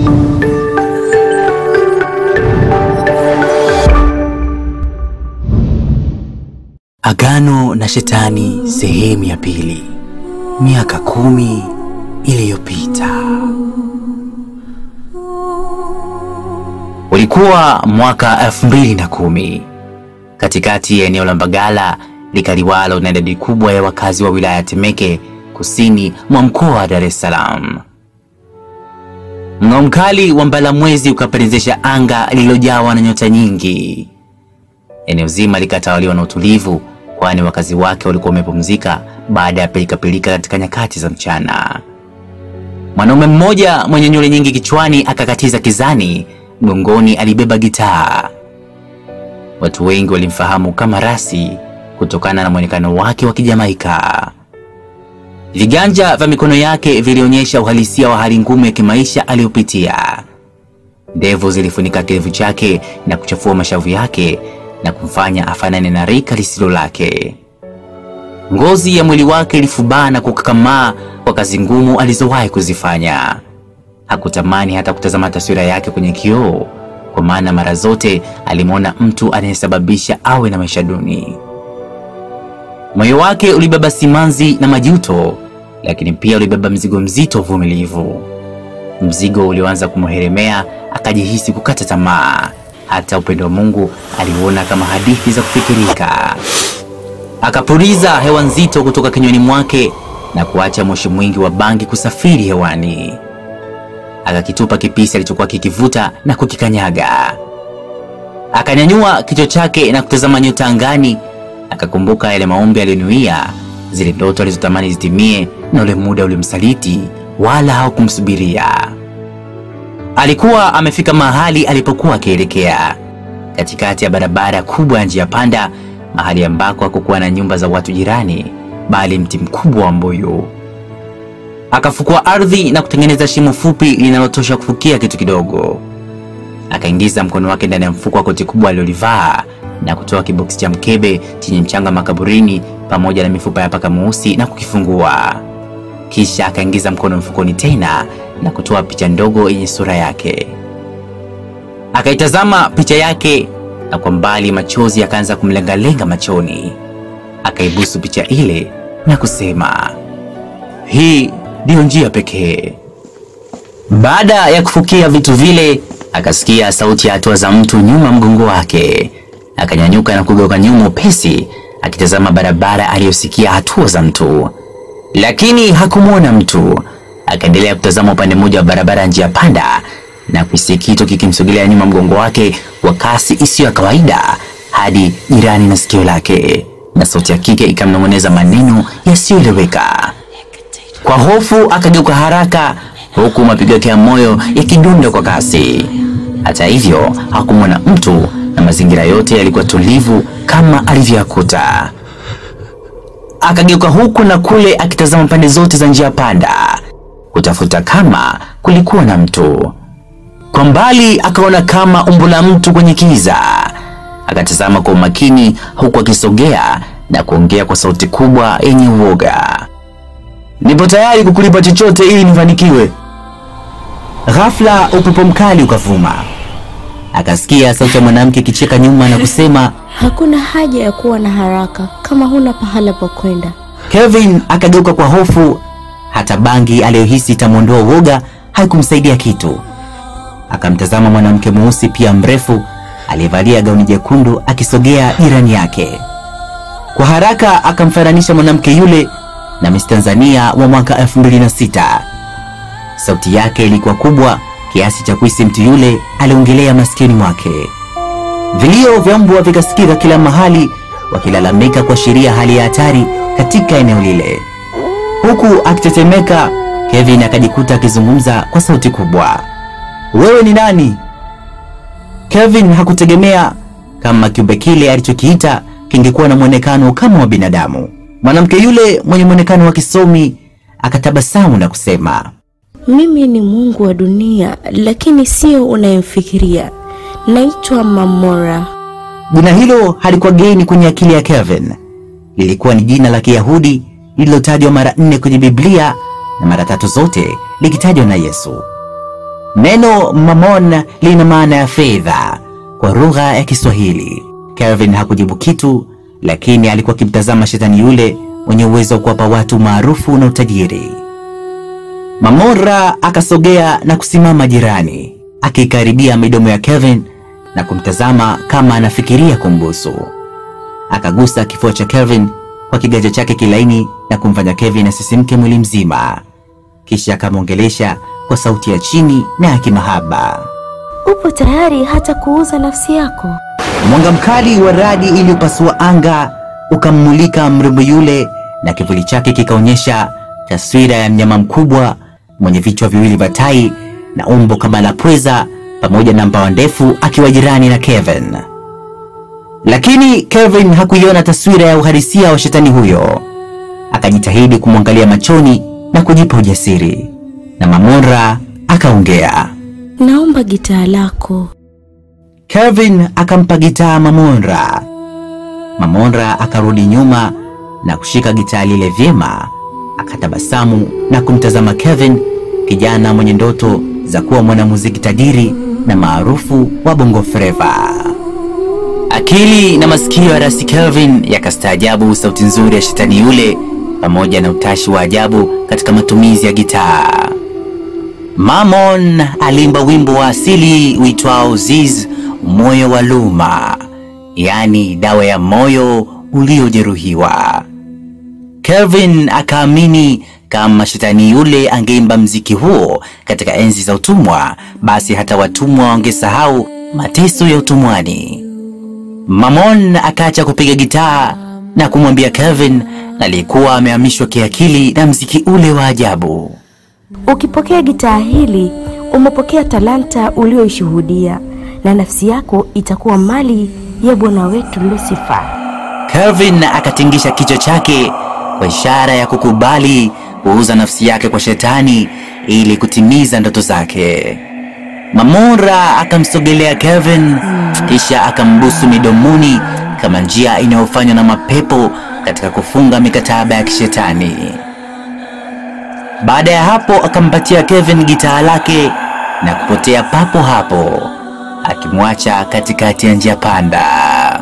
Agano na Shetani sehemu ya pili. Miaka kumi iliyopita. Ulikuwa mwaka elfu mbili na kumi katikati ya eneo la Mbagala likaliwalo na idadi kubwa ya wakazi wa wilaya ya Temeke kusini mwa mkoa wa Dar es Salaam. Mng'ao mkali wa mbalamwezi ukapendezesha anga lililojawa na nyota nyingi. Eneo zima likatawaliwa na utulivu, kwani wakazi wake walikuwa wamepumzika baada ya pilikapilika katika nyakati za mchana. Mwanaume mmoja mwenye nywele nyingi kichwani akakatiza kizani, mgongoni alibeba gitaa. Watu wengi walimfahamu kama Rasi kutokana na mwonekano wake wa Kijamaika. Viganja vya mikono yake vilionyesha uhalisia wa hali ngumu ya kimaisha aliyopitia. Ndevu zilifunika kidevu chake na kuchafua mashavu yake na kumfanya afanane na rika lisilo lake. Ngozi ya mwili wake ilifubaa na kukakamaa kwa kazi ngumu alizowahi kuzifanya. Hakutamani hata kutazama taswira yake kwenye kioo, kwa maana mara zote alimwona mtu anayesababisha awe na maisha duni. Moyo wake ulibeba simanzi na majuto, lakini pia ulibeba mzigo mzito wa uvumilivu. Mzigo ulioanza kumheremea, akajihisi kukata tamaa. Hata upendo wa Mungu aliuona kama hadithi za kufikirika. Akapuliza hewa nzito kutoka kinywani mwake na kuacha moshi mwingi wa bangi kusafiri hewani. Akakitupa kipisi alichokuwa kikivuta na kukikanyaga. Akanyanyua kichwa chake na kutazama nyota angani. Akakumbuka yale maombi aliyonuia, zile ndoto alizotamani zitimie, na ule muda ulimsaliti, wala haukumsubiria. Alikuwa amefika mahali alipokuwa akielekea, katikati ya barabara kubwa ya njia panda, mahali ambako hakukuwa na nyumba za watu jirani, bali mti mkubwa wa mbuyu. Akafukua ardhi na kutengeneza shimo fupi linalotosha kufukia kitu kidogo. Akaingiza mkono wake ndani ya mfuko wa koti kubwa alilolivaa na kutoa kiboksi cha mkebe chenye mchanga makaburini pamoja na mifupa ya paka mweusi na kukifungua. Kisha akaingiza mkono mfukoni tena na kutoa picha ndogo yenye sura yake. Akaitazama picha yake na kwa mbali machozi yakaanza kumlengalenga machoni. Akaibusu picha ile na kusema, hii ndiyo njia pekee. Baada ya kufukia vitu vile, akasikia sauti ya hatua za mtu nyuma mgongo wake. Akanyanyuka na kugeuka nyuma upesi, akitazama barabara aliyosikia hatua za mtu, lakini hakumwona mtu. Akaendelea kutazama upande mmoja wa barabara ya njia panda na kuhisi kitu kikimsogelea nyuma mgongo wake kwa kasi isiyo ya kawaida hadi jirani na sikio lake, na sauti ya kike ikamnong'oneza maneno yasiyoeleweka. Kwa hofu akageuka haraka, huku mapigo yake ya moyo yakidunda kwa kasi. Hata hivyo hakumwona mtu na mazingira yote yalikuwa tulivu kama alivyoyakuta. Akageuka huku na kule akitazama pande zote za njia panda kutafuta kama kulikuwa na mtu. Kwa mbali akaona kama umbo la mtu kwenye kiza. Akatazama kwa umakini huku akisogea na kuongea kwa sauti kubwa yenye uoga, nipo tayari kukulipa chochote ili nifanikiwe. Ghafla upepo mkali ukavuma, akasikia sauti ya mwanamke ikicheka nyuma na kusema, Hakuna haja ya kuwa na haraka kama huna pahala pa kwenda. Kevin akageuka kwa hofu. Hata bangi aliyohisi itamwondoa uoga haikumsaidia kitu. Akamtazama mwanamke mweusi pia mrefu aliyevalia gauni jekundu akisogea jirani yake. Kwa haraka akamfananisha mwanamke yule na Miss Tanzania wa mwaka 2006. Sauti yake ilikuwa kubwa kiasi cha kuhisi mtu yule aliongelea maskini mwake. Vilio vya mbwa vikasikika kila mahali, wakilalamika kuashiria hali ya hatari katika eneo lile. Huku akitetemeka, Kevin akajikuta akizungumza kwa sauti kubwa, wewe ni nani? Kevin hakutegemea kama kiumbe kile alichokiita kingekuwa na mwonekano kama wa binadamu. Mwanamke yule mwenye mwonekano wa kisomi akatabasamu na kusema, Mimi ni Mungu wa dunia, lakini sio unayemfikiria. Naitwa Mamora. Jina hilo halikuwa geni kwenye akili ya Kevin. Lilikuwa ni jina la Kiyahudi lililotajwa mara nne kwenye Biblia na mara tatu zote likitajwa na Yesu. Neno mamon lina maana ya fedha kwa lugha ya Kiswahili. Kelvin hakujibu kitu, lakini alikuwa akimtazama shetani yule mwenye uwezo wa kuwapa watu maarufu na utajiri. Mamora akasogea na kusimama jirani, akikaribia midomo ya Kelvin na kumtazama kama anafikiria kumbusu. Akagusa kifua cha Kelvin kwa kiganja chake kilaini na kumfanya Kelvin asisimke mwili mzima, kisha akamwongelesha kwa sauti ya chini na ya kimahaba. Upo tayari hata kuuza nafsi yako? Mwanga mkali wa radi iliyopasua anga ukammulika mrembo yule, na kivuli chake kikaonyesha taswira ya mnyama mkubwa mwenye vichwa viwili vya tai na umbo kama la pweza pamoja na mbawa ndefu, akiwa jirani na Kevin. Lakini Kevin hakuiona taswira ya uhalisia wa shetani huyo. Akajitahidi kumwangalia machoni na kujipa ujasiri, na Mamora akaongea. Naomba gitaa lako. Kelvin akampa gitaa Mamonra. Mamonra akarudi nyuma na kushika gitaa lile vyema, akatabasamu na kumtazama Kevin, kijana mwenye ndoto za kuwa mwanamuziki tajiri na maarufu wa Bongo Flava. Akili na masikio ya rasi Kelvin yakastaajabu sauti nzuri ya shetani yule pamoja na utashi wa ajabu katika matumizi ya gitaa. Mamon aliimba wimbo wa asili uitwao Ziz, moyo wa luma, yaani dawa ya moyo uliojeruhiwa. Kelvin akaamini kama shetani yule angeimba mziki huo katika enzi za utumwa, basi hata watumwa wangesahau mateso ya utumwani. Mamon akaacha kupiga gitaa na kumwambia Kelvin aliyekuwa amehamishwa kiakili na mziki ule wa ajabu. Ukipokea gitaa hili, umepokea talanta ulioishuhudia, na nafsi yako itakuwa mali ya Bwana wetu Lucifer. Kelvin akatingisha kichwa chake kwa ishara ya kukubali kuuza nafsi yake kwa shetani ili kutimiza ndoto zake. Mamora akamsogelea Kelvin kisha akambusu midomoni kama njia inayofanywa na mapepo katika kufunga mikataba ya kishetani. Baada ya hapo akampatia Kevin gitaa lake na kupotea papo hapo, akimwacha katikati ya njia panda.